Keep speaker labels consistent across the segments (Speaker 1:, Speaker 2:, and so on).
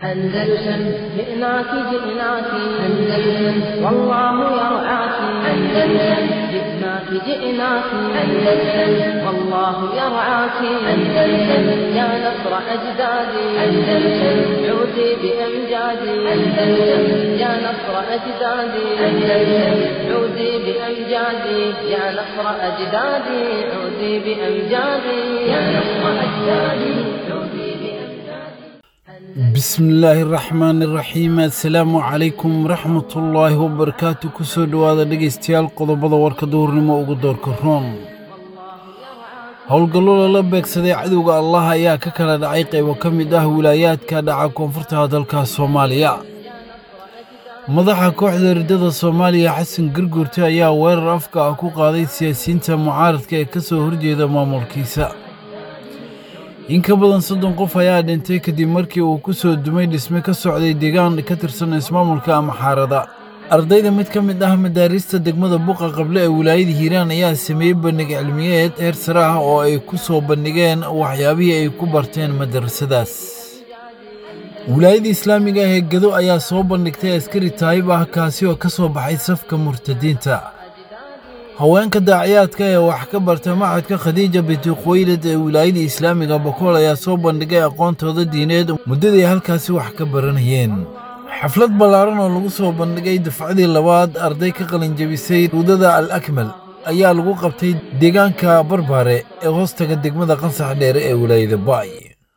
Speaker 1: أندلسن جئناك جئناك أندلسن والله يرعاك أندلسن جئناك جئناك أندلسن والله يرعاك أندلسن يا نصر أجدادي أندلسن عودي بأمجادي أندلسن يا نصر أجدادي أندلسن عودي بأمجادي يا نصر أجدادي عودي بأمجادي يا نصر أجدادي عودي بأمجادي
Speaker 2: bismillaahi raxmaani raxiim assalaamu calaykum waraxmatullaahi wabarakaatu kusoo dhowaada dhegaystayaal qodobada warka duhurnimo ugu doorka roon howlgallo lala beegsaday cadowga allah ayaa ka kala dhacay qaybo ka mid ah wilaayaadka dhaca koonfurta dalka soomaaliya madaxa kooxda riddada soomaaliya xasan garguurte ayaa weerar afka ah ku qaaday siyaasiyiinta mucaaradka ee ka soo horjeeda maamulkiisa in ka badan soddon qof ayaa dhintay kadib markii uu ku soo dumay dhisme ka socday deegaan ka tirsan ismaamulka amaxaarada ardayda mid ka mid ah madaarista degmada buqa qable ee wilaayada hiiraan ayaa sameeyey bandhig cilmiyeed heer sare ah oo ay ku soo bandhigeen waxyaabihii ay ku barteen madarasadaas wilaayada islaamiga ah ee gado ayaa soo bandhigtay askari taayib ah kaasi oo ka soo baxay safka murtadiinta haweenka daaciyaadka ee wax ka barta maxadka khadiija binti khuwaylad ee wilaayada islaamiga bokool ayaa soo bandhigay aqoontooda diineed muddadii halkaasi wax ka baranayeen xaflad ballaaran oo lagu soo bandhigay dafcadii labaad arday ka qalinjabisay ruudada al akmal ayaa lagu qabtay deegaanka barbaare ee hoostaga degmada qansax dheere ee wilaayada baay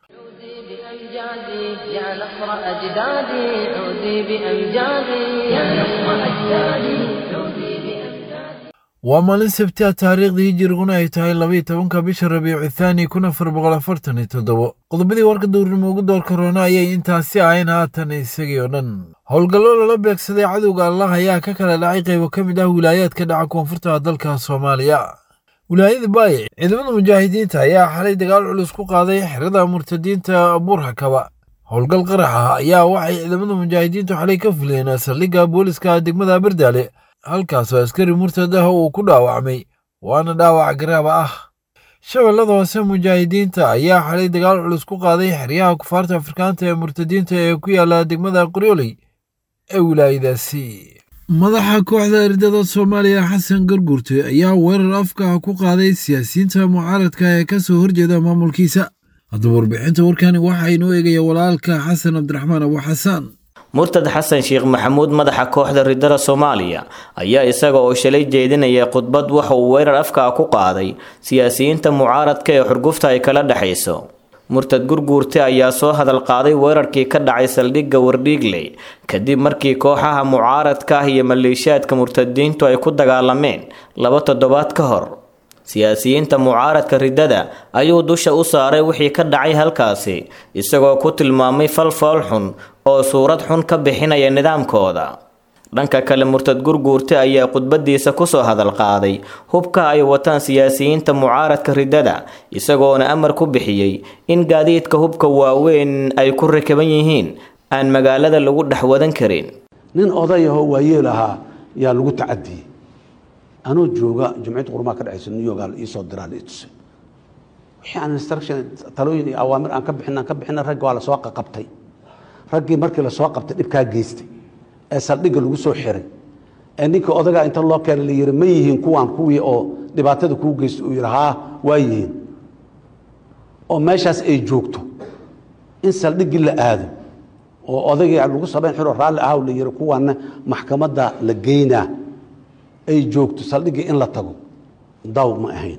Speaker 1: بأمجادي يا نصر أجدادي عودي بأمجادي يا نصر أجدادي عودي بأمجادي
Speaker 2: waa maalin sabti ah taariikhdii hijiriguna ay tahay labaiyo tobanka bisha rabiicu thaani kun afar boqol afartan iyo toddobo qodobadii warka duurnimo ugu doorka roona ayay intaasi ahayn haatan isagii oo dhan howlgallo lala beegsaday cadowga allah ayaa ka kala dhacay qaybo ka mid ah wilaayaadka dhaca koonfurta dalka soomaaliya wilaayada baayic ciidamada mujaahidiinta ayaa xalay dagaal culus ku qaaday xerada murtadiinta buurhakaba howlgal qarax ah ayaa waxay ciidamada mujaahidiintu xalay ka fuleen saldhigga booliska degmada bardaale halkaasoo askari murtad ah uu ku dhaawacmay waana dhaawac garaaba ah shabeellada hoose mujaahidiinta ayaa xalay dagaal culus ku qaaday xeryaha kufaarta afrikaanta ee murtadiinta ee ku yaala degmada qoryooley ee wilaayadaasi madaxa kooxda ardada soomaaliya xasan garguurte ayaa weerar afka ah ku qaaday siyaasiyiinta mucaaradka ee ka soo horjeeda maamulkiisa haddaba warbixinta warkani waxaa inoo eegaya walaalka xasan cabdiraxmaan abu xasaan
Speaker 3: murtad xasan sheekh maxamuud madaxa kooxda riddada soomaaliya ayaa isaga oo shalay jeedinaya khudbad waxa uu weerar afka ku qaaday siyaasiyiinta mucaaradka ee xurgufta ay kala dhexayso murtad gurguurte ayaa soo hadal qaaday weerarkii ka dhacay saldhigga wardhiigley kadib markii kooxaha mucaaradka ah iyo maleeshiyaadka murtadiintu ay ku dagaalameen laba toddobaad ka hor siyaasiyiinta mucaaradka riddada ayuu dusha u saaray wixii ka dhacay halkaasi isagoo ku tilmaamay falfool xun oo suurad xun ka bixinaya nidaamkooda dhanka kale murtad gurguurte ayaa khudbadiisa kusoo hadal qaaday hubka ay wataan siyaasiyiinta mucaaradka riddada isagoona amar ku bixiyey in gaadiidka hubka waaweyn ay ku rakaban yihiin aan magaalada lagu dhex wadan karin
Speaker 4: nin odayahoo waayeel ahaa yaa lagu tacadiyey anuu jooga jumciyadda qurmaa ka dhexaysa new york iisoo diraa la itusay wixii aan instruction talooyin iyo awaamir aan ka bixin aan ka bixina ragga waa lasoo qaqabtay raggii markii lasoo qabtay dhibkaa geystay ee saldhigga lagu soo xiray ee ninka odagaa inta loo keena la yihi ma yihiin kuwaan kuwii oo dhibaatada kuu geystay uu yihi haa waa yihiin oo meeshaas ay joogto in saldhiggii la aado oo odaygii lagu samayn xiro raalli ahaw la yihi kuwaana maxkamadda la geynaa ay joogto saldhiggii in la tago daw ma ahayn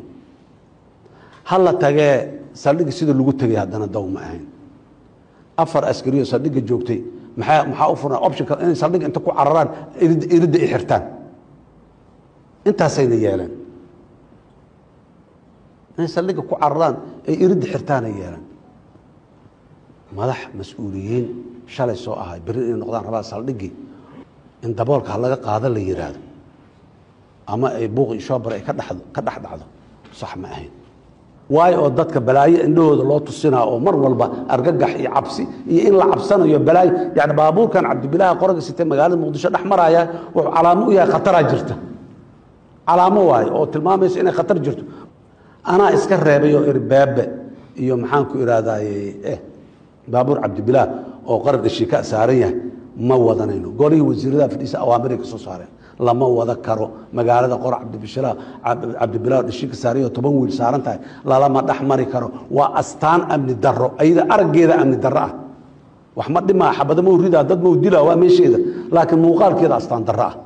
Speaker 4: ha la tagee saldhiggii sida lagu tegay haddana daw ma ahayn afar askariyo saldhigga joogtay maxaa maxaa u furan optionka inay saldhigga inta ku cararaan iridda i xirtaan intaasayna yeeleen inay saldhigga ku cararaan ay iridda xirtaanay yeeleen madax mas-uuliyiin shalay soo ahay berri inay noqdaan rabaa saldhiggii in daboolka ha laga qaado la yidhaahdo ama ay buuq iyo shoobar ay ka dhex ka dhex dhacdo sax ma ahayn waayo oo dadka balaayo indhahooda loo tusinaa oo mar walba argagax iyo cabsi iyo in la cabsanayo balaayo yani baabuurkan cabdibilaaha qoraga sitee magaalada muqdisho dhex maraya wuxuu calaamo u yahay khataraa jirta calaamo waayo oo tilmaamaysa inay khatar jirto anaa iska reebay oo irbaabe iyo maxaan ku ihahdaye eh baabuur cabdibilaah oo qaran dhashiika saaran yahay ma wadanayno golihii wasiiradaha fadhiisa awaamiray ka soo saareen lama wada karo magaalada qor cabdibishira cabdibilaa dhashiika saarayo toban wiil saaran tahay lalama dhex mari karo waa astaan amni darro ayada araggeeda amni darro ah wax ma dhimaa xabada mau ridaa dad mau dilaa waa meesheeda laakiin muuqaalkeeda astaan darro ah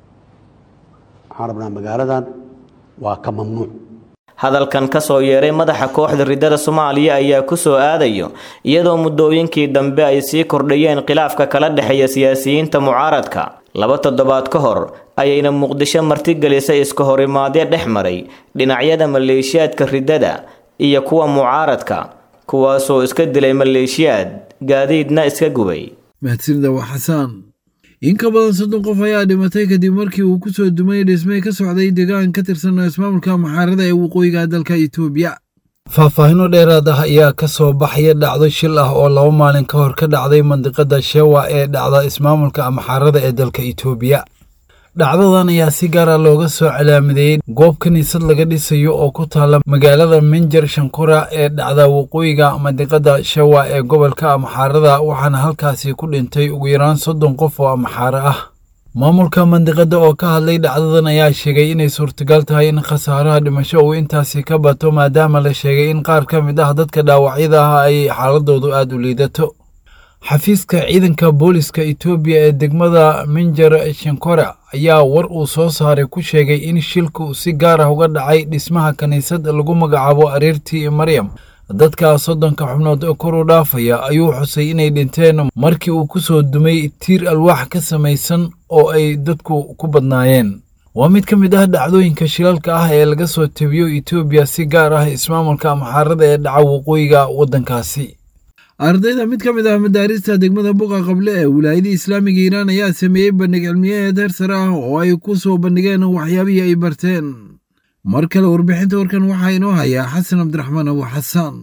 Speaker 4: waxaan rabnaa magaaladan waa ka mamnuuc
Speaker 3: hadalkan ka soo yeeray madaxa kooxda ridada soomaaliya ayaa ku soo aadayo iyadoo muddooyinkii dambe ay sii kordhayeen khilaafka kala dhexeeya siyaasiyiinta mucaaradka laba toddobaad ka hor ayayna muqdisho martigelisay iska horimaadyo dhex maray dhinacyada maleeshiyaadka ridada iyo kuwa mucaaradka kuwaasoo iska dilay maleeshiyaad gaadiidna iska gubay
Speaker 2: mahadsanida waa xasaan in ka badan soddon qof ayaa dhimatay kadib markii uu ku soo dumay dhismay ka socday deegaan ka tirsan ismaamulka maxaarada ee waqooyiga dalka itoobiya faahfaahino dheeraad ah ayaa ka soo baxaya dhacdo shil ah oo laba maalin ka hor ka dhacday mandiqada shewa ee dhacda ismaamulka maxaarada ee dalka itoobiya dhacdadan ayaa si gaara looga soo calaamadeeyey goob kiniisad laga dhisayo oo ku taalla magaalada minjar shankura ee dhacda waqooyiga mandiqada shawa ee gobolka amaxaarada waxaana halkaasi ku dhintay ugu yaraan soddon qof oo amaxaaro ah maamulka mandiqada oo ka hadlay dhacdadan ayaa sheegay inay suurtagal tahay in khasaaraha dhimasho uu intaasi ka bato maadaama la sheegay in qaar ka mid ah dadka dhaawacyada ah ay xaaladoodu aada u liidato xafiiska ciidanka booliska etoobiya ee degmada minjar shankora ayaa war uu soo saaray ku sheegay in shilku si gaar ah uga dhacay dhismaha kiniisad lagu magacaabo ariirtii maryam dadka soddonka xubnood oo kor u dhaafaya ayuu xusay inay dhinteen markii uu ku soo dumay tiir alwaax ka samaysan oo ay dadku ku badnaayeen waa mid ka mid ah dhacdooyinka shilalka ah ee laga soo tebiyo etoobiya si gaar ah ismaamulka amaxaarada ee dhaca waqooyiga waddankaasi ardayda mid ka mid ah madaarista degmada buqa qable ee wilaayada islaamiga iiraan ayaa sameeyey bandhig cilmiyeed heer sare ah oo ay ku soo bandhigeen waxyaabihii ay barteen mar kale warbixinta warkan waxaa inoo hayaa xasan cabdiraxmaan abu xasaan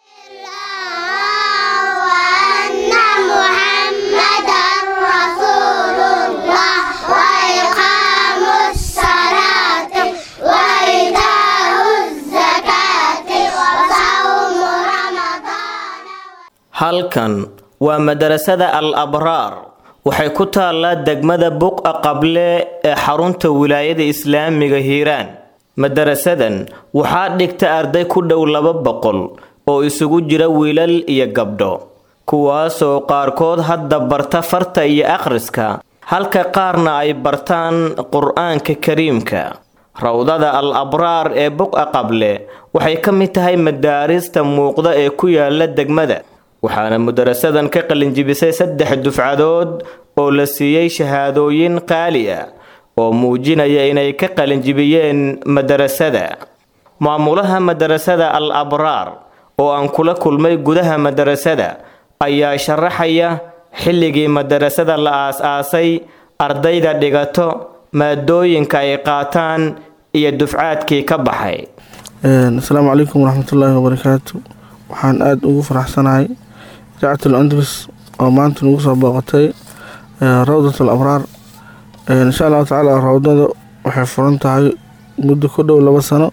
Speaker 3: halkan waa madarasada al abraar waxay ku taallaa degmada buqa qable ee xarunta wilaayada islaamiga hiiraan madarasadan waxaa dhigta arday ku dhow laba boqol oo isugu jira wiilal iyo gabdho kuwaasoo qaarkood hadda barta farta iyo akhriska halka qaarna ay bartaan qur-aanka kariimka rawdada al abraar ee buqa qable waxay ka mid tahay madaarista muuqda ee ku yaala degmada waxaana mudarasadan ka qalinjibisay saddex dufcadood oo la siiyey shahaadooyin qaali ah oo muujinaya inay ka qalinjibiyeen madarasada maamulaha madarasada al abraar oo aan kula kulmay gudaha madarasada ayaa sharaxaya xilligii madarasada la aas-aasay ardayda dhigato maadooyinka ay qaataan iyo dufcaadkii ka baxay
Speaker 5: asalaamu calaykum waraxmatullaahi wabarakaatu waxaan aada ugu faraxsanahay idaacatul andalus oo maanta nagu soo booqatay rawdat al abraar insha allahu tacaala rawdada waxay furan tahay muddo ku dhow laba sano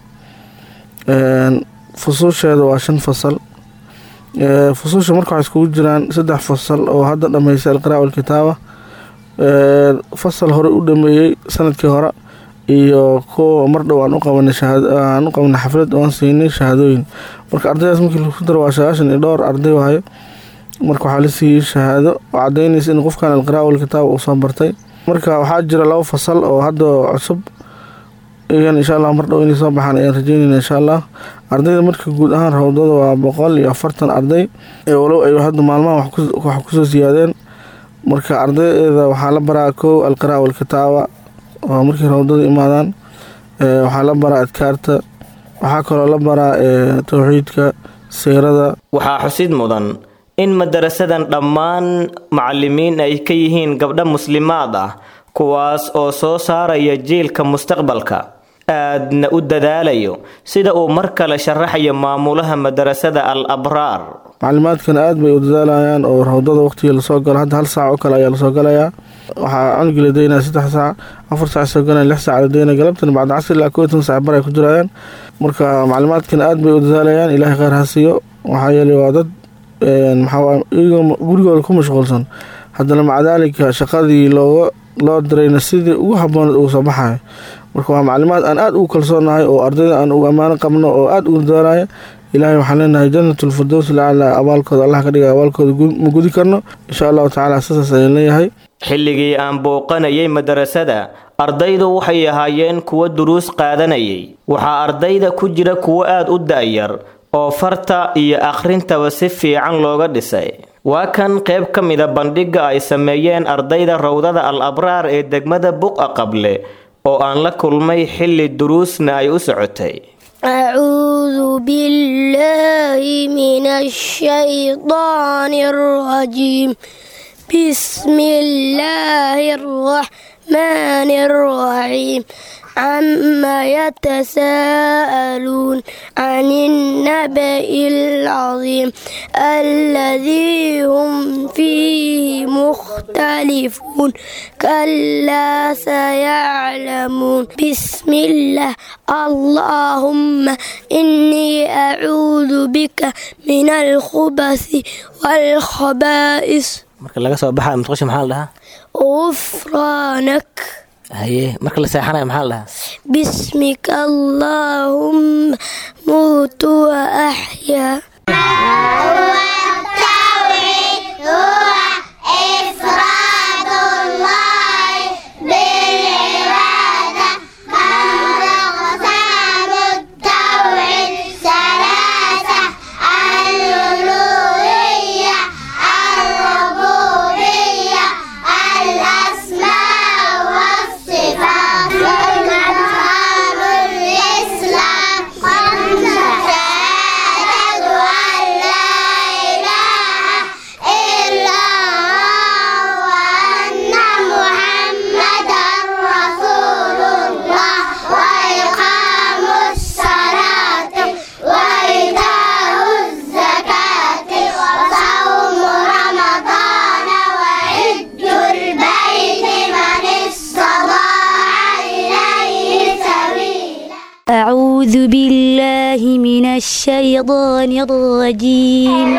Speaker 5: fusuusheeda waa shan fasal fusuusha marka waxay iskugu jiraan saddex fasal oo hadda dhameysay alqiraa walkitaaba fasal hore u dhameeyey sanadkii hore iyo kuwa mar dhow aan u qabanay aan u qabanay xaflad oo aan siinay shahaadooyin marka ardaydaas markii lagu daro waa sagaashan iyo dhowr arday waayo marka waxaa la siiyey shahaado oo cadaynaysa in qofkan alqiraa walkitaaba uu soo bartay marka waxaa jira laba fasal oo hadda cusub iyan insha allah mar dhow inay soo baxaan ayaan rajeynayna insha allah ardayda marka guud ahaan rawdada waa boqol iyo afartan arday ee walow ay hadda maalmaha wax kusoo siyaadeen marka ardayda waxaa la baraa kow alqiraa walkitaaba oo markii rawdada imaadaan waxaa la baraa adkaarta waxaa kaloo la baraa towxiidka siirada
Speaker 3: waxaa xusid mudan in madarasadan dhammaan macalimiin ay ka yihiin gabdho muslimaad ah kuwaas oo soo saaraya jiilka mustaqbalka aadna u dadaalayo sida uu mar kale sharaxayo maamulaha madarasada al abraar
Speaker 5: macalimaadkan aad bay u dadaalayaan oo rawdada waqtigii lasoo galo hadda hal saac oo kale ayaa lasoo galayaa waxaa cunugii la daynaya saddex saac afar saac soo galaya lix saac la daynaya galabtan bacda casri ilaa kow iyo toban saac bar ay ku jirayaan marka macalimaadkan aad bay u dadaalayaan ilaahay kheyr ha siiyo waxaa yeelay waa dad maxaa iyagoo gurigooda ku mashquulsan haddana maca daalika shaqadii looga loo dirayna sidii ugu habooneed uga soo baxayo marka waa maclimaad aan aada ugu kalsoonahay oo ardayda aan ugu ammaano qabno oo aada ugu doonaya ilaahay waxaan leenahay janatulfirdows lacala abaalkooda allah ka dhiga abaalkooda ma gudi karno insha allahu tacaala sidaas ayaan leeyahay
Speaker 3: xilligii aan booqanayay madarasada ardaydu waxay ahaayeen kuwo duruus qaadanayay waxaa ardayda ku jira kuwo aad u da'yar oo farta iyo akhrintaba si fiican looga dhisay waa kan qayb ka mida bandhigga ay sameeyeen ardayda rawdada al abraar ee degmada buqa qable oo aan la kulmay xilli duruusna ay u socotay
Speaker 6: أعوذ بالله من الشيطان الرجيم بسم الله الرحمن الرحيم عما يتساءلون عن النبأ العظيم الذي هم فيه مختلفون كلا سيعلمون بسم الله اللهم إني أعوذ بك من الخبث والخبائث
Speaker 7: marka laga soo baxayo mutqasha maxaa la dhahaa
Speaker 6: غفرانك
Speaker 7: haye marka la seexanayo maxaa la dhahaa
Speaker 6: باسمك اللهم موت وأحيا
Speaker 8: أعوذ بالله من الشيطان الرجيم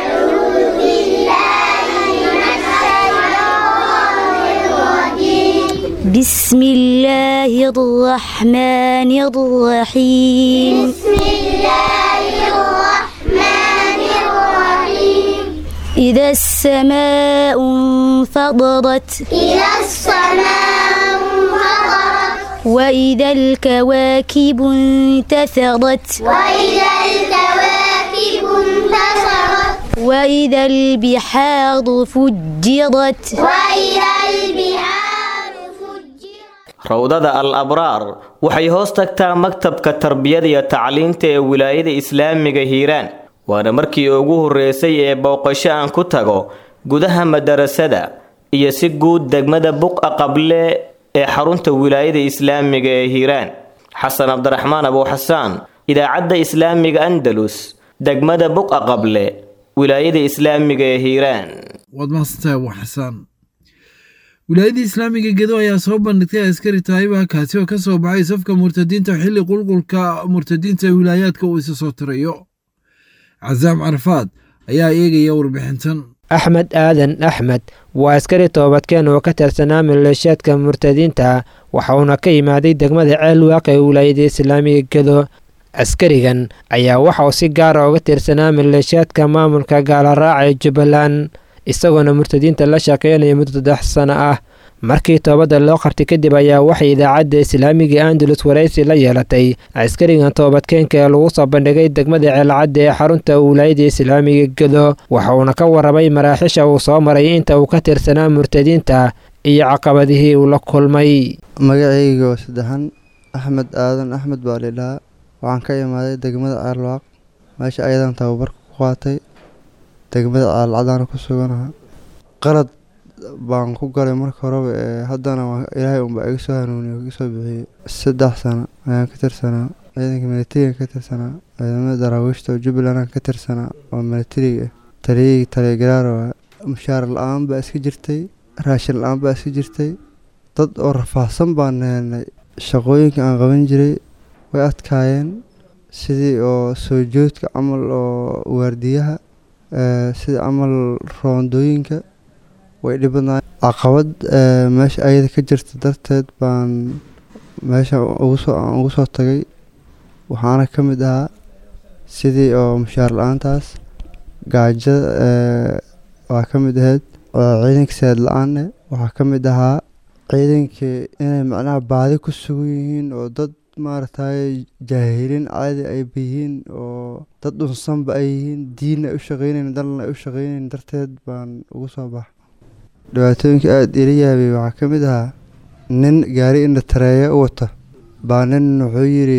Speaker 8: بسم الله الرحمن الرحيم إذا السماء انفطرت وإذا الكواكب انتثرت وإذا البحار فجرت
Speaker 3: rawdada al abraar waxay hoos tagtaa maktabka tarbiyada iyo tacliinta ee wilaayada islaamiga hiiraan waana markii ugu horreysay ee booqasho aan ku tago gudaha madarasada iyo si guud degmada buqa qable ee xarunta wilaayada islaamiga ee hiiraan xasan cabdiraxmaan abuuxasaan idaacadda islaamiga andalus degmada buqa qable wilaayada islaamiga ee hiiraan
Speaker 2: waad mahadsantahay abu xasaan wilaayadda islaamiga gedo ayaa soo bandhigtay askari taayiba kaasi oo ka soo baxay safka murtadiinta xilli qulqulka murtadiinta wilaayaadka uu isa soo tirayo casaam carafaad ayaa eegaya warbixintan
Speaker 9: axmed aadan axmed waa askari toobadkeen oo ka tirsanaa maleeshiyaadka murtadiinta waxauna ka yimaaday degmada ceel waaq ee wilaayada islaamiga gedo askarigan ayaa waxauu si gaara uga tirsanaa maleeshiyaadka maamulka gaalaraaca ee jubbaland isagoona murtadiinta la shaqeynaya muddo saddex sano ah markii toobadda loo qartay kadib ayaa waxay idaacadda islaamiga andalus waraysi la yeelatay askarigan toobadkeenka ee lagu soo bandhigay degmada ceelcadda ee xarunta wilaayada islaamiga gedo waxauna ka warramay maraaxiisha uu soo maray inta uu ka tirsanaa murtadiinta iyo caqabadihii uu la kulmay
Speaker 10: magacayga oo saddexan axmed aadan axmed baa lidhahaa waxaan ka imaaday degmada ceelwaaq meesha ayadan tababarka ku qaatay degmada caalcadaana ku suganaha qalad baan ku galay marka horeba ee haddana ilaahay unbaa iga soo hanuuniyo iga soo bixiyey saddex sano ayaan ka tirsanaa ciidanka militariga ka tirsanaa ciidamada daraawiishta oo jubbaland aan ka tirsanaa oo militariga taliyagii taliya waa mushaar la-aan baa iska jirtay raashin la-aan baa iska jirtay dad oo rafaahsan baan helnay shaqooyinka aan qaban jiray way adkaayeen sidii oo soo joodka camal oo waardiyaha ee, sida camal roondooyinka way dhibadnaay caqabad ee, meesha ayada ka jirta darteed baan meesha ugu soo aan ugu soo tagay waxaana ka mid ahaa sidii oo mushaar la-aantaas gaajada ee, waa ka mid ahayd oo ciidanka saad la-aan waxaa ka mid ahaa ciidankii inay macnaha baadi ku sugan yihiin oo dad maaragtay jaahiliin caadi ay yihiin oo dad dhunsanba ay yihiin diinna ay u shaqeynayn dalna ay u shaqeynayn darteed baan ugu soo baxa dhibaatooyinka aada ila yaabay waxaa ka mid ahaa nin gaari indha tareeya u wata baa nin wuxuu yidhi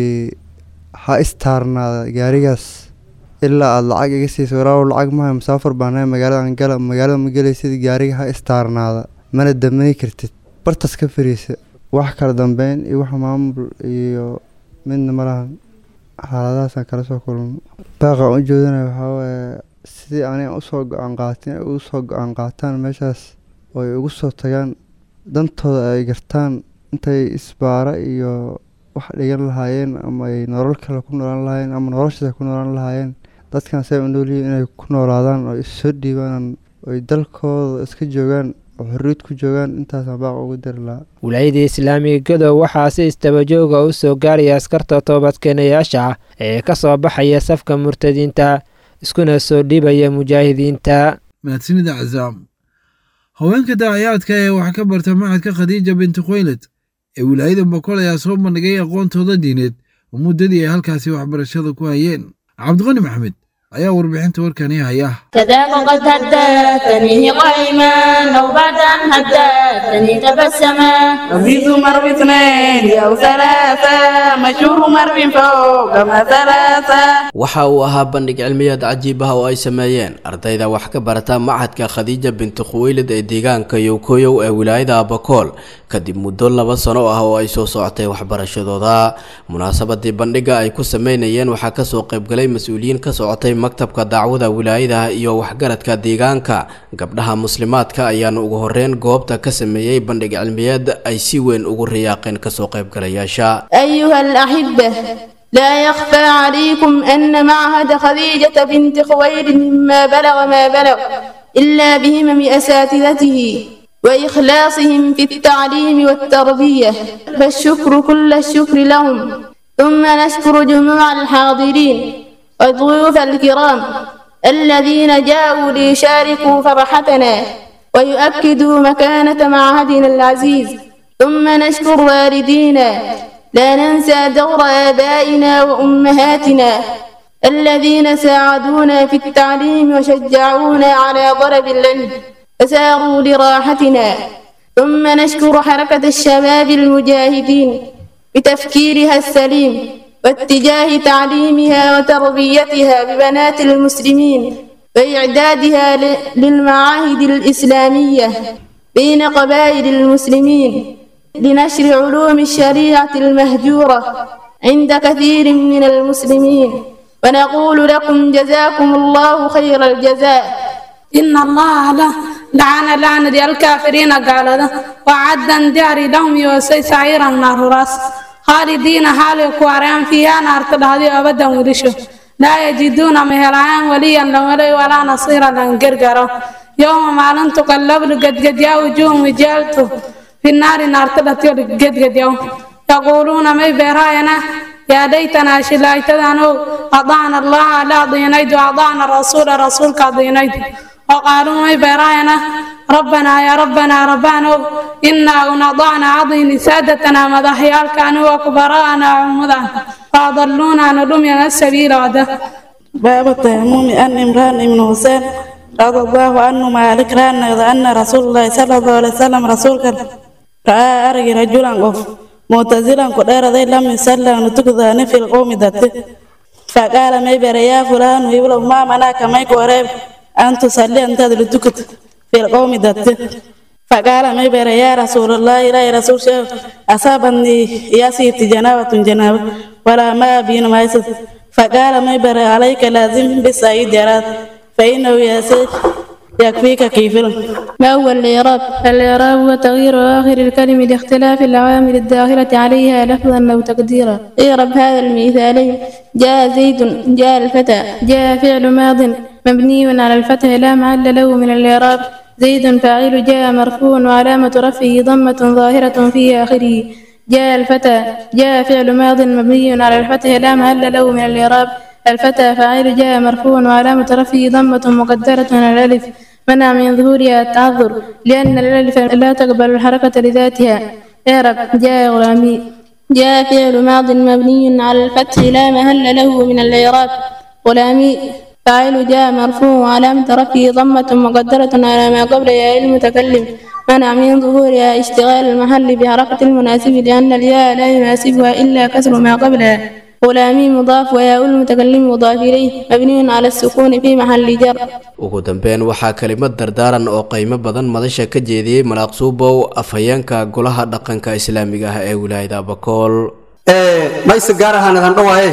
Speaker 10: ha istaarnaada gaarigaas ilaa aada lacag iga siiso walaaw lacag maha musaafar baanahay magaaladan gala magaalada ma gelaysid gaariga ha istaarnaada mana damay kartid bartas ka fariisa wax kala dambeyn iyo wax maamul iyo midna ma lahan xaaladahaasaan kala soo kulmo baaqaan u jeedinaya waxaa waaye sidii aniga usoo go-aan qaatin ay ugu soo go-aan qaataan meeshaas oo ay ugu soo tagaan dantooda ay gartaan intay isbaara iyo wax dhigan lahaayeen ama ay nolol kale ku noolaan lahaayeen ama noloshaas ku noolaan lahaayeen dadkan say u noolyihiin inay ku noolaadaan oo issoo dhiibaan oo ay dalkooda iska joogaan oo xorriyad ku joogaan intaasaan baaq ugu dari lahaa
Speaker 9: wilaayada islaamiga gadow waxaa si istabajooga u soo gaaraya askarta toobadkeenayaasha ah ee ka soo baxaya safka murtadiinta iskuna soo dhiibaya mujaahidiinta
Speaker 2: mahadsanida cazaam haweenka daacayaadka ee wax ka barta macadka khadiija binti khuwaylad ee wilaayada boqol ayaa soo bandhigay aqoontooda diineed oo muddadii ay halkaasi waxbarashada ku hayeen cabdiqani maxamed ayaa warbixinta warkani haya
Speaker 11: كذاك قد هدتني قائما أو بعد أن هدتني تبسما
Speaker 12: رميت مر باثنين أو ثلاثة مشهور مر فوق ما ثلاثة
Speaker 13: waxa uu ahaa bandhig cilmiyeed cajiib ah oo ay sameeyeen ardayda wax ka barata machadka khadiija binti khuweylid ee deegaanka yowkoyow ee wilaayada abakool kadib muddo laba sano ah oo ay soo socotay waxbarashadooda munaasabadii bandhiga ay ku sameynayeen waxaa kasoo qaybgalay mas-uuliyiin ka socotay maktabka dacwada wilaayadaha iyo waxgaradka deegaanka gabdhaha muslimaadka ayaana ugu horeyn goobta ka sameeyey bandhig cilmiyeed ay si weyn ugu riyaaqeen kasoo qaybgalayaasha
Speaker 11: أيها الأحبة لا يخفى عليكم أن معهد خديجة بنت خويلد مما بلغ ما بلغ إلا بهمم أساتذته وإخلاصهم في التعليم والتربية فالشكر كل الشكر لهم ثم نشكر جموع الحاضرين والضيوف الكرام الذين جاءوا ليشاركوا فرحتنا ويؤكدوا مكانة معهدنا العزيز ثم نشكر والدينا لا ننسى دور آبائنا وأمهاتنا الذين ساعدونا في التعليم وشجعونا على طلب العلم فساروا لراحتنا ثم نشكر حركة الشباب المجاهدين بتفكيرها السليم واتجاه تعليمها وتربيتها ببنات المسلمين وإعدادها ل- للمعاهد الإسلامية بين قبائل المسلمين لنشر علوم الشريعة المهجورة عند كثير من المسلمين ونقول لكم جزاكم الله خير الجزاء
Speaker 12: إن الله له لعن لعنة الكافرين قال وعدا داري لهم يوسي سعيرا نار راس خالدين حال كواريان فيها نار تلهدي أبدا ولشو لا يجدون مهلعان وليا لولي ولا نصيرا لنقرقروا يوم ما لن تقلب لقد قد يا وجوههم وجالته في النار نار تلهدي قد قد يوم يقولون ما براينا يا ليتنا شلايتنا أضعنا الله لا ضينيد وأضعنا الرسول رسولك ضينيد وقالوا ما براينا ربنا يا ربنا ربنا إنا ونضعنا عضين سادتنا مضحيال كانوا وكبراءنا عمدا فأضلونا ندمنا السبيل وده
Speaker 14: باب التيمم أن إمران بن حسين رضي الله عنه مالك ران أن رسول الله صلى الله عليه وسلم رسولك رأى أرجي رجلا قف معتزلا قدر ذي لم يسلم نتكذا في القوم ذاته فقال ما يبر يا فلان ويقول ما مناك ما يقرب أن تصلي أنت لتكت في القوم ذاته فقال ما يبر يا رسول الله لا يا رسول شيء أصابني يا سيدي جنابة جنابة ولا ما بين ما يسد فقال ما يبر عليك لازم بالسعيد جرات فإنه يسير يكفيك كيفلا
Speaker 12: ما هو الإعراب؟ الإعراب هو تغيير آخر الكلمة لاختلاف العوامل الداخلة عليها لفظا أو تقديرا اعرب هذا المثالين جاء زيد جاء الفتى جاء فعل ماض مبني على الفتح لا محل له من الإعراب زيد فاعل جاء مرفوع وعلامة رفعه ضمة ظاهرة في آخره جاء الفتى جاء فعل ماض مبني على الفتح لا محل له من الإعراب الفتى فاعل جاء مرفوع وعلامة رفعه ضمة مقدرة على الألف منع من ظهورها التعذر لأن الألف لا تقبل الحركة لذاتها اعرب جاء غلامي جاء فعل ماض مبني على الفتح لا محل له من الإعراب غلامي فاعل جاء مرفوع وعلامة رفعه ضمة مقدرة على ما قبل ياء المتكلم منع من ظهورها اشتغال المحل بحركة المناسب لأن الياء لا يناسبها إلا كسر ما قبلها غلامي مضاف وياء المتكلم مضاف إليه مبني على السكون في محل جر
Speaker 13: ugu dambeyn waxaa kelimad dardaaran oo qiimo badan madasha ka jeediyey malaaq suubow afhayeenka golaha dhaqanka islaamiga ah ee wilaayada bakool
Speaker 15: mayse gaar ahaanadan dhowaaye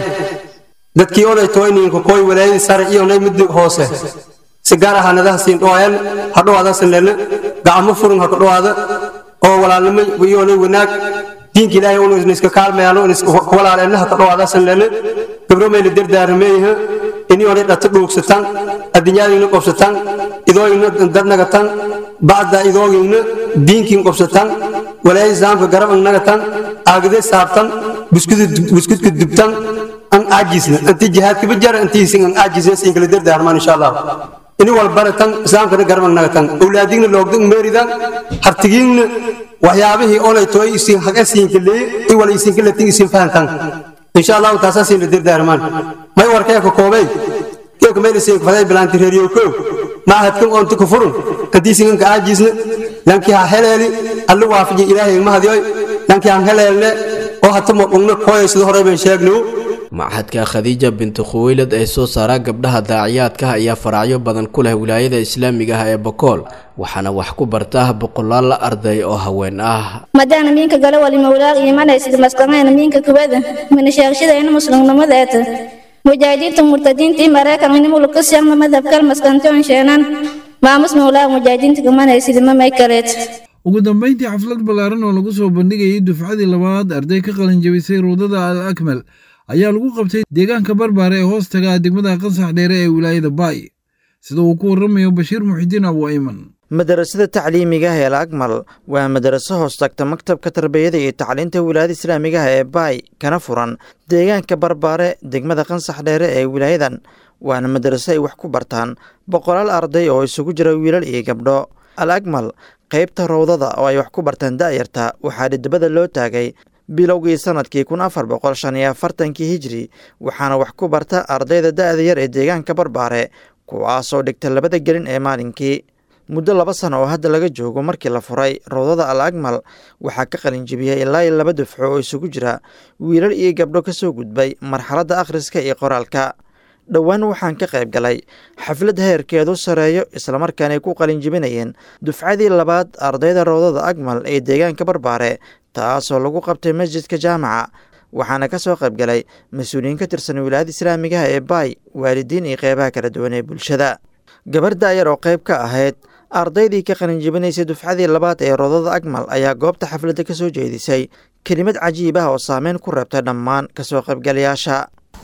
Speaker 15: dadkii oday toyninka koy walaayadii sare iyo nay mid hoose si gaar ahaanadaha siin dhowaayan ha dhowaada sanleelna gacmo furin ha ka dhowaada oo walaalnimo iyoonay wanaag diinka ilaahay unu iska kaalmayaan walaaleenna ha ka dhowaada sanleelna gabro mayna dardaarameeyaha inioonay dhata dhuugsataan adduunyadiina qobsataan idooyina dadnagatan bacda idooyina diinkiin qobsataan walaayadii islaamka garab nagatan aagade saabtan buskudka dubtan an aajisna intii jihaadkaba jara intiisin an aajisna siin kala dardaarmaan insha allah ini walbaratan islaamkana garban nagatan awlaadigna loogdan meeridan hartigiinna waxyaabihii olay tooy isin haga siinka leey i wala isinka latin isin fahantan insha allahu taasaa siin la dardaarmaan may warkee ka koobay keeka meel isin faday bilaanti reeriyo koo معهدكم أنت كفرون كديس إنك عاجزنا لأنك هلالي الله وافج إلهي ما هذي لأنك عن هلالي وهتم أمنا كويس ظهر من شاقنو
Speaker 13: machadka khadiija bintu khuweylad ee soo saara gabdhaha daaciyaadka ayaa faracyo badan ku leh wilaayada islaamiga ah ee bokool waxaana wax ku barta boqolaal la arday oo haween ah
Speaker 16: madana minka gala wali mawlaaq imanaysid masqamayna minka kubada mina sheegshadayna muslimnimadeeta mujaahidiinta murtadiinta i maraykan inimulu ka sheegna madhabkal maskantoon sheenan maamus mawlaaq mujaahidiinta kamanaysid mamay kaleet
Speaker 2: ugu dambayntii xaflad ballaaran oo lagu soo bandhigayay dufcadii labaad arday ka qalin jabisay ruudada al akmal ayaa lagu qabtay deegaanka barbaare ee hoos taga degmada qansax dheere ee wilaayada baay sida uu ku warramayo bashiir muxidiin abu ayman
Speaker 17: madarasada tacliimiga ah ee al akmal waa madaraso hoos tagta maktabka tarbiyada iyo tacliinta wilaayada islaamiga ah ee baay kana furan deegaanka barbaare degmada qansax dheere ee wilaayadan waana madaraso ay wax ku bartaan boqolaal arday oo isugu jira wiilal iyo gabdho al akmal qaybta rowdada oo ay wax ku bartaan da'yarta waxaa dhidibada loo taagay bilowgii sanadkii kun afar boqol shan iyo afartankii hijri waxaana wax ku barta ardayda da'da yar ee deegaanka barbaare kuwaasoo dhigta labada gelin ee maalinkii muddo laba sano oo hadda laga joogo markii la furay rowdada al akmal waxaa ka qalinjibiyey ilaa iyo laba dufco oo isugu jira wiilal iyo gabdho ka soo gudbay marxaladda akhriska iyo qoraalka dhowaan waxaan ka qayb galay xaflad heerkeedu sareeyo islamarkaanay ku qalinjibinayeen dufcadii labaad ardayda rowdada akmal ee deegaanka barbaare taasoo lagu qabtay masjidka jaamaca waxaana ka soo qayb galay mas-uuliyiin ka tirsan wilaayada islaamigaha ee baay waalidiin iyo qeybaha kala duwan ee bulshada gabar daayar oo qayb ka ahayd ardaydii ka qalinjibinaysay dufcadii labaad ee roodada akmal ayaa goobta xafladda ka soo jeedisay kelimad cajiib ah oo saameyn ku reebtay dhammaan kasoo qaybgalayaasha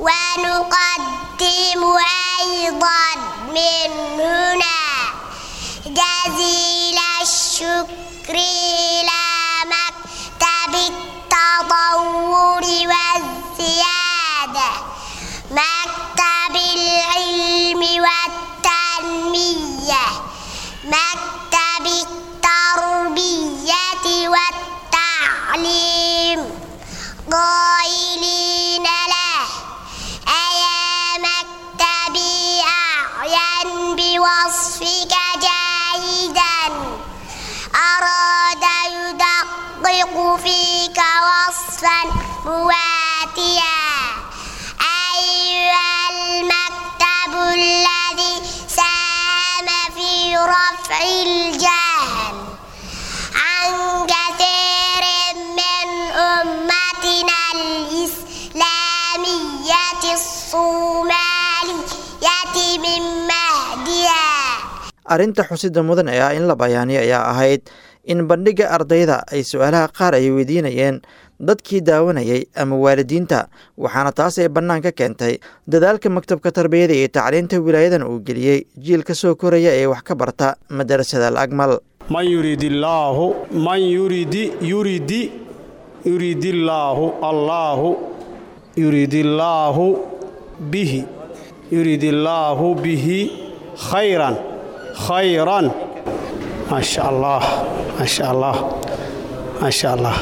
Speaker 18: ونقدم أيضا من هنا جزيل الشكر إلى مكتب التطور والزيادة مكتب العلم والتنمية مكتب التربية والتعليم قائلين له أيا مكتبي أعين بوصفك جيدا أراد يدقق فيك وصفا مواتيا أيها المكتب الذي ساهم في رفع الجهل عن كثير من أمتنا الإسلامية الصومالية من مهدها
Speaker 17: arrinta xusida mudan ee ah in la bayaaniyo ayaa ahayd in bandhigga ardayda ay su-aalaha qaar ay weydiinayeen dadkii daawanayay ama waalidiinta waxaana taas ay bannaan ka keentay dadaalka maktabka tarbiyada iyo tacliinta wilaayadan uu geliyey jiilka soo koraya ee wax ka barta madarasada alakmal
Speaker 19: man yurid illaahu man yuridi yuridi yuridillaahu allaahu yuridillaahu bihi yuridillaahu bihi khayran khayran maasha allah maasha allah maasha allah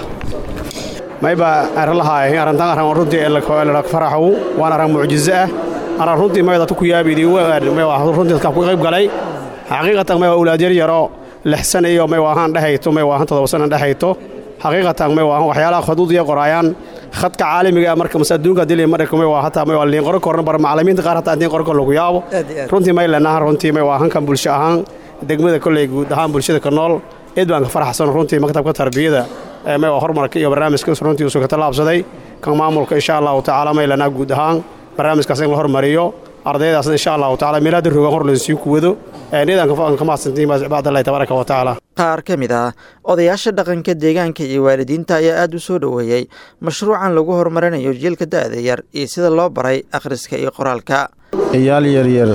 Speaker 19: mayba aralahaay arantan aran runtii elak faraxu waan aran mucjizo ah aran runtii mayda ku yaabidi runtii dadka ku qayb galay xaqiiqatan may waa ulaad yar yaro lixsan iyo may waahaan dhehayto may waahan todoba sana dhehayto xaqiiqatan may waahan waxyaalaha khuduud iyo qoraayaan khadka caalamiga marka mas adduunka dili marka may waa hataa may waa liin qoro korna bar macallimiinta qaar hataa intiin qoro kor lagu yaabo runtii may lenahan runtii may waahan kan bulsho ahaan degmada kolley guud ahaan bulshada ka nool eed baan ka faraxsan runtii maktabka tarbiyada may waa horumarka iyo barnaamijkaas runtii usuu ka tallaabsaday kan maamulka insha allahu tacaala may lenaa guud ahaan barnaamijkaas in la hormariyo ardaydaasna insha allahu tacaala meelaada rogan hor laysii kuwado eedaan ka mahadsantiin bacdallahi tabaaraka wa tacaala
Speaker 17: qaar ka mid ah odayaasha dhaqanka deegaanka iyo waalidiinta ayaa aad u soo dhoweeyey mashruucan lagu horumarinayo jiilka da'da yar iyo sida loo baray akhriska iyo qoraalka
Speaker 20: ciyaal yaryar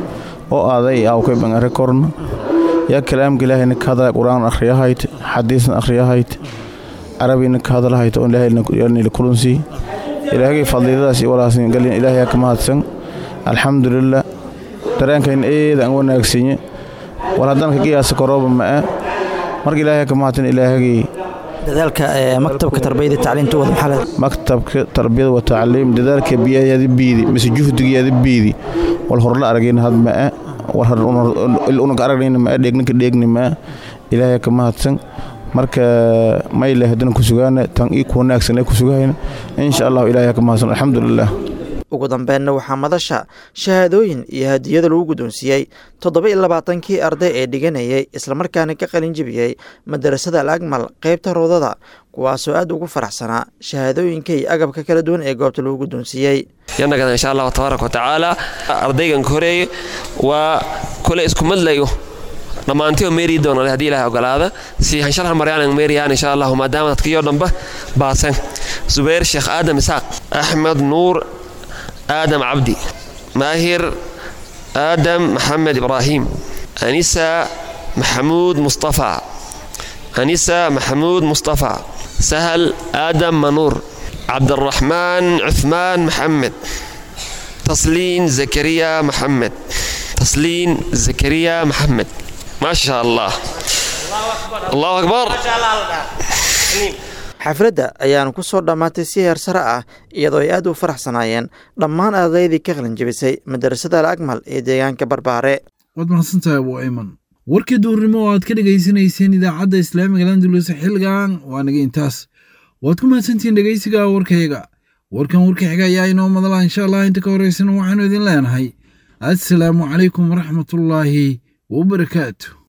Speaker 20: oo aaday awkay bangare korna yaa kalaamka ilaahayna ka hadala qur-aan akhriyahayd xadiisna akhriyahayd carabina ka hadalahayd oo ilaahayna kulansii ilaahagay fadliiladaas iyo walaasn galin ilaahayaa ka mahadsan alxamdulilah dareenkayna eeda aan wanaagsanye war haddana ka qiyaasa korooba ma'a marka ilaahay ka mahadsan ilaahagay
Speaker 17: dadaalka maktabka tarbiyada tacliinta wada maxaa
Speaker 20: maktabka tarbiyada wa tacliim dadaalka biyayaada biidi mise juhdigayaada biidi wal horla aragayna had ma'a war unaga aragnayna ma'a dheegninka dheegni ma'a ilaahay ka mahadsan marka mayle haddana ku sugaana tan ii ku wanaagsan ee ku sugahayna insha allahu ilaahay ka mahadsan alxamdulilah
Speaker 17: ugu dambeenna waxaa madasha shahaadooyin iyo hadiyada lagu guddoonsiiyey toddoba iyo labaatankii arday ee dhiganayay islamarkaana ka qalin jebiyey madarasada al agmal qaybta roodada kuwaasoo aad ugu faraxsanaa shahaadooyinka iyo agabka kala duwan ee goobta lagu guddoonsiiyey
Speaker 21: yanagana insha allahu tabaaraka watacaala ardaygan ka horeeye waa kule isku madlayo dhammaantii oo meeri doona haddii ilahay ogolaada si hanshalhan maryaanan meeriyaan insha allahu maadaama dadkiyoo dhanba baasan zubayr sheekh aadam isaaq axmed nuur آدم عبدي ماهر آدم محمد إبراهيم أنسة محمود مصطفى أنسة محمود مصطفى سهل آدم منور عبد الرحمن عثمان محمد تصلين زكريا محمد تصلين زكريا محمد ما شاء الله الله أكبر
Speaker 17: xafladda ayaanu ku soo dhammaatay si heer sare ah iyadoo ay aad u faraxsanaayeen dhammaan ardaydii ka qalin jebisay madarasada al akmal ee deegaanka barbaare
Speaker 2: waad mahadsantahay abu ayman warkii duurnimo oo aad ka dhegaysanayseen idaacadda islaamiga landulus xilligan waa naga intaas waad ku mahadsantihiin dhegaysiga warkayaga warkan warka xiga ayaa inoo madala insha allah inta ka horeysana waxaanu idin leenahay assalaamu calaykum waraxmatullaahi wabarakaatu